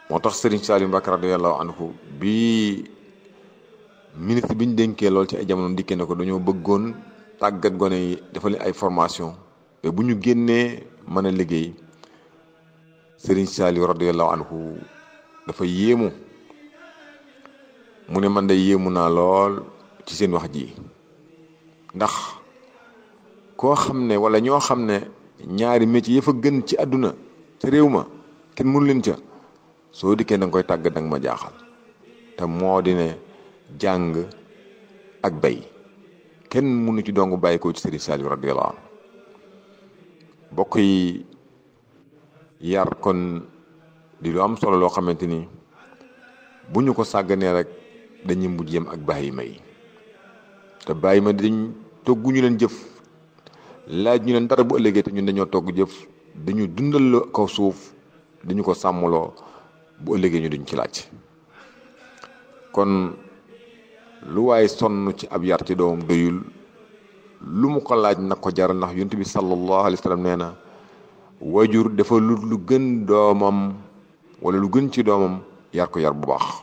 moo tax Serigne Saliou Mbacké radiyallahu anhu bi ministre bi ñu dénkee lool ci ay jamono dikkee ne ko dañoo bëggoon tàggat gone yi dafa leen ay formation te bu ñu génnee mën a liggéey Serigne Saliou radiyallahu anhu dafa yéemu mu ne man de yéemu naa lool ci seen wax ji ndax koo xam ne wala ñoo xam ne ñaari métier ya fa gën ci àdduna ca réew ma kenn mënu leen ca soo dikkee da nga koy tàggat da nga ma jaaxal te moo di ne jàng ak bay kenn mënu ci dong bàyyi ko ci Serigne Saliou radiyallahu anhu bokk yi yar kon di lu am solo loo xamante ni bu ñu ko sàgganee rek dañuy mujj yem ak bàyyi may te bàyyi ma dañ togguñu leen jëf laaj ñu leen dara bu ëllëgee te ñun dañoo togg jëf dañu dundal kaw suuf dañu ko sàmmloo bu ëllëgee ñu duñ ci laaj kon lu waaye sonn ci ab yar ci doomam doyul lu mu ko laaj nag ko jaral ndax yonent bi sallallahu alayhi wa sallam nee na wajur dafa lu lu gën doomam wala lu gën ci doomam yar ko yar bu baax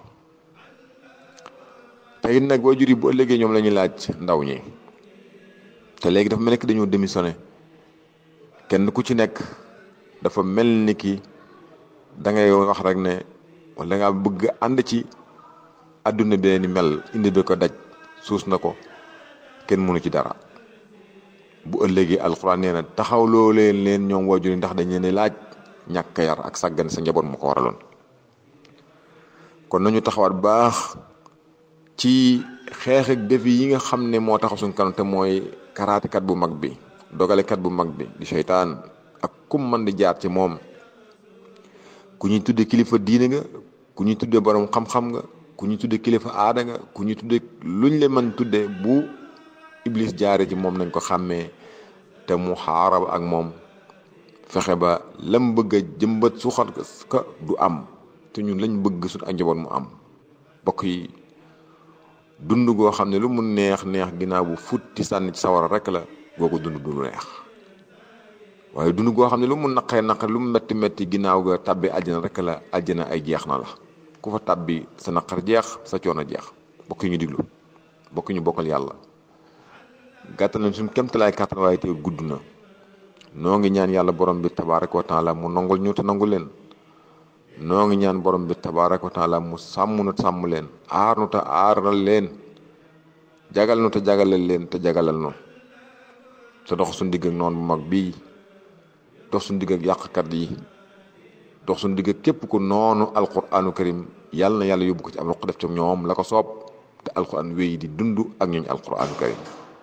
te it nag wajur yi bu ëllëgee ñoom la ñuy laaj ndaw ñi te léegi dafa mel ni ki dañoo démissionné kenn ku ci nekk dafa mel ni ki da ngay wax rek ne wala da ngaa bëgg ànd ci àdduna bi ni mel indi bi ko daj suus na ko kenn mënu ci dara bu ëllëgee alxuraan nee na taxawloo leen leen ñoom wajur yi ndax dañ leen laaj ñàkk yar ak sàggan sa njaboot mu ko waraloon kon nañu taxawaat baax ci xeex ak défi yi nga xam ne moo taxaw suñ kanam te mooy karaatekat bu mag bi dogalekat bu mag bi di seytaan ak kum man di jaar ci moom ku ñuy tudde kilifa diine nga ku ñuy tudde borom xam-xam nga ku ñuy tudde kilifa aada nga ku ñuy tudde luñ le mën tudde bu iblis jaare ci moom nañ ko xàmmee te mu xaarab ak moom fexe ba lam bëgg a jëmbat suuxat ka du am te ñun lañ bëgg suñ ak njaboot mu am bokk yi dund goo xam ne lu mu neex neex ginnaaw bu futti sànni ci sawara rek la googu dund du neex waaye dund goo xam ne lu mu naqee naqe lu mu metti metti ginnaaw ga tàbbi àjjana rek la àjjana ay jeex na la ku fa tàbbi sa naqar jeex sa coono jeex bokk ñu diglu bokk ñu bokkal yàlla gàttal nañ suñ kemtalaay kàttan waaye te gudd na noo ngi ñaan yàlla borom bi tabaaraka wa taala mu nangul ñu te nangu leen noo ngi ñaan borom bi tabaaraka wa taala mu sàmm nu sàmm leen aar nu te aaral leen jagal nu te jagalal leen te jagalal nu te dox suñ digg ak noonu bu mag bii dox suñ digg ak yàqkat yi dox suñ digg ak képp ku noonu alquranu karim yàlla na yàlla yóbbu ko ci am roq def ci ñoom la ko soob te alquran wéy di dund ak ñooñu alquranu karim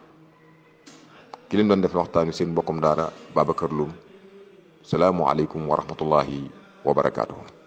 ki leen doon def waxtaan wi seen mbokkum daara Babacar Loum salaamualeykum wa rahmatullahi wa barakaatuhu